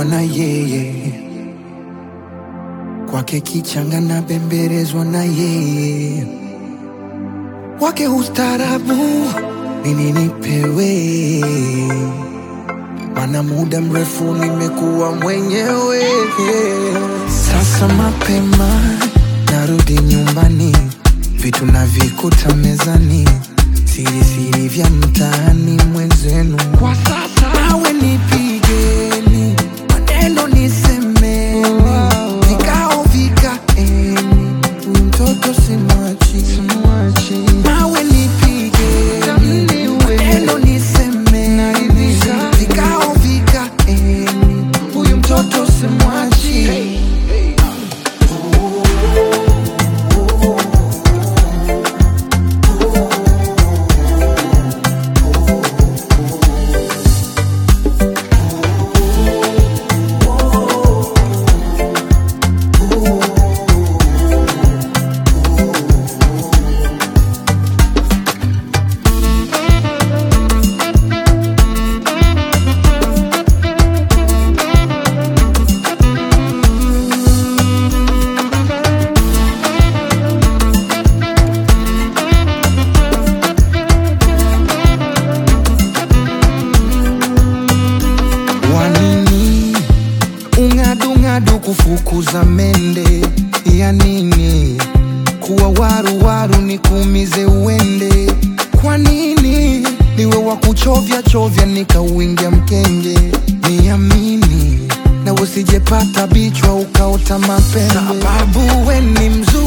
nimekuwa na yeye kwake kichanga na bembelezwa na yeye wake ustarabu nini nipewe mana muda mrefu nimekuwa mwenyewe sasa mapema narudi nyumbani vitu navikuta mezani siri siri vya mtaani mwenzenu kwa sasa nawe nipigeni maneno nisemeni vikao vikaeni huyu mtoto simwachi nawe nipigeni maneno nisemeni vikao vikaeni huyu mtoto simwachi wanini ung'adung'adu kufukuza mende ya nini kuwa waruwaru ni kuumize uende kwa nini niwe wa kuchovya chovya nikauingia mkenge niamini na usijepata bichwa ukaota mapembe sababu we ni mzuri